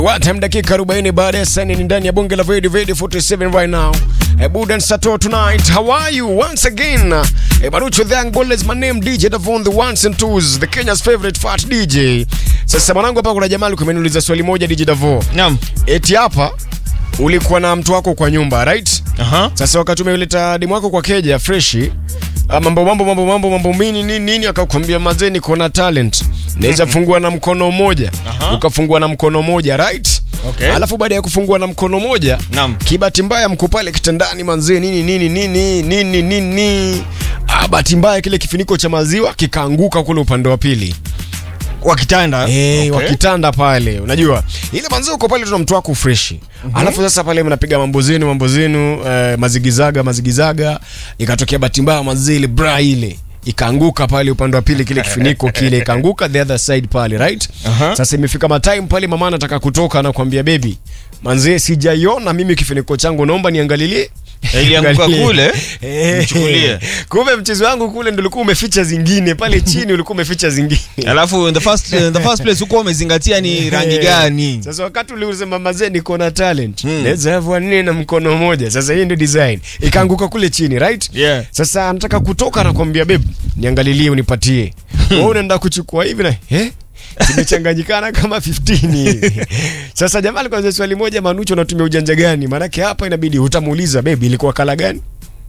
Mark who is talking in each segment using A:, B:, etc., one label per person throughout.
A: What time dakika 40 baada ya saa nne ndani ya bunge la Vedi Vedi 47 right now. A Budan Sato tonight. How are you once again? A Barucho the Angola is my name DJ Davon the ones and twos the Kenya's favorite fat DJ. Sasa mwanangu hapa kuna jamaa alikuwa ameniuliza swali moja DJ Davon.
B: Naam.
A: Eti hapa ulikuwa na mtu wako kwa nyumba, right?
B: Aha.
A: Sasa wakati umeleta demu wako kwa keja freshi ah, mambo mambo mambo mambo mambo mini nini nini, akakwambia mazee, niko na talent naweza fungua na mkono mmoja,
B: Aha.
A: ukafungua na mkono mmoja right.
B: Okay.
A: Alafu baada ya kufungua na mkono moja,
B: Naam.
A: kibahati mbaya mko pale kitandani manzee, nini nini nini nini nini, ah, bahati mbaya kile kifuniko cha maziwa kikaanguka kule upande wa pili
B: Kwa kitanda.
A: Eh,
B: Okay.
A: wakitanda pale unajua ile manzee uko pale tuna mtu wako freshi alafu sasa pale mnapiga mambo zenu mambo zenu eh, mazigizaga mazigizaga ikatokea bahati mbaya manzee ile bra ile ikaanguka pale upande wa pili kile kifuniko kile ikaanguka the other side pale right
B: Aha.
A: sasa imefika matime pale mama anataka kutoka anakuambia baby manzee sijaiona mimi kifuniko changu naomba niangalilie
B: Eh, ilianguka
A: Angalie.
B: kule,
A: Eh,
B: nichukulie.
A: kumbe mchezo wangu kule ndo ulikuwa umeficha zingine pale chini ulikuwa umeficha zingine
B: Alafu in the first in the first place uko umezingatia ni rangi gani?
A: Sasa wakati uliusema mazee niko na talent
B: Hmm.
A: naweza have nne na mkono mmoja. Sasa hii ndio design ikaanguka kule chini right?
B: Yeah.
A: Sasa anataka kutoka nakwambia babe, niangalilie unipatie. Wewe unaenda kuchukua hivi na eh zimechanganyikana kama 15 hivi. Sasa jamaa alikuwa anauliza swali moja, Manucho, unatumia ujanja gani? Maanake hapa inabidi utamuuliza babe, ilikuwa kala gani?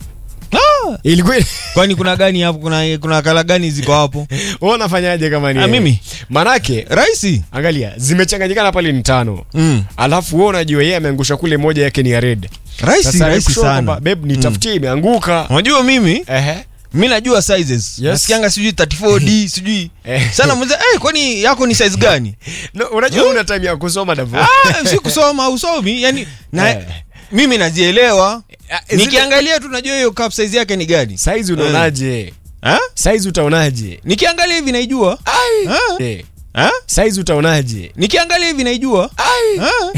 B: Ah,
A: Ilikuwa
B: kwani kuna gani hapo? Kuna kuna kala gani ziko hapo?
A: wewe unafanyaje kama ni
B: Ah,
A: yeye?
B: mimi?
A: Maanake
B: Rahisi.
A: angalia, zimechanganyikana pale ni tano.
B: Mm.
A: Alafu wewe unajua yeye ameangusha kule moja yake ni ya red.
B: Rahisi,
A: Sasa
B: rahisi
A: nikushauri kwamba,
B: sana.
A: babe nitafutie imeanguka.
B: Unajua mimi
A: Ehe.
B: mi najua sizes.
A: Yes.
B: Nasikianga sijui 34D sijui.
A: Eh.
B: Sana mzee, eh kwani yako ni size gani?
A: No, unajua una time ya kusoma Davo.
B: Ah, si kusoma usomi, yani na
A: Eh.
B: mimi najielewa.
A: Ah, zile-
B: Nikiangalia tu najua hiyo cup size yake ni gani.
A: Size unaonaje?
B: Ha?
A: Size utaonaje?
B: Nikiangalia hivi naijua.
A: Ai.
B: Ah.
A: Eh,
B: Ha?
A: Size utaonaje?
B: Nikiangalia hivi naijua.
A: Ai.
B: Ha?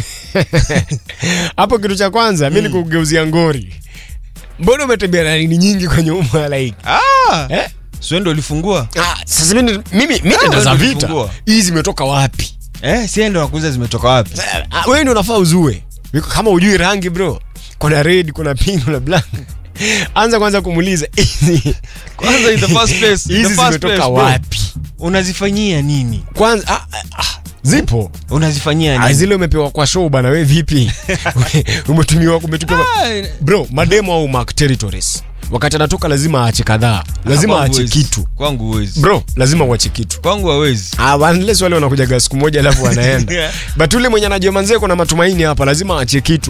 A: Hapo kitu cha kwanza mimi nikugeuzia ngori. Mbona umetembea na nini nyingi kwa nyuma like?
B: Ah.
A: Eh?
B: Sio ndo ulifungua?
A: Ah, sasa mimi mimi mimi
B: Ah,
A: ndo za
B: wewe
A: vita.
B: ulifungua.
A: Hizi zimetoka wapi?
B: Eh, si ndo nakuuliza zimetoka wapi?
A: Ah, Wewe ndio unafaa uzue. Kama ujui rangi bro. Kuna red, kuna pink, kuna black. Anza kwanza kumuuliza hizi
B: Kwanza in the first place, in the
A: hizi
B: first
A: zimetoka
B: place, bro.
A: wapi?
B: Unazifanyia nini?
A: Kwanza ah, ah, ah, zipo.
B: Unazifanyia
A: Ah,
B: nini?
A: zile umepewa kwa show bana, we vipi? umetumiwa umetumiwa
B: Ah,
A: bro, mademo au mark territories. Wakati anatoka lazima aache kadhaa, lazima
B: kwangu
A: aache
B: huwezi.
A: kitu
B: Kwangu huwezi.
A: bro, lazima uache kitu
B: Kwangu hawezi.
A: Ah, unless wale wanakujaga siku moja alafu wanaenda
B: Yeah.
A: but ule mwenye anajua manzee kuna matumaini hapa lazima aache kitu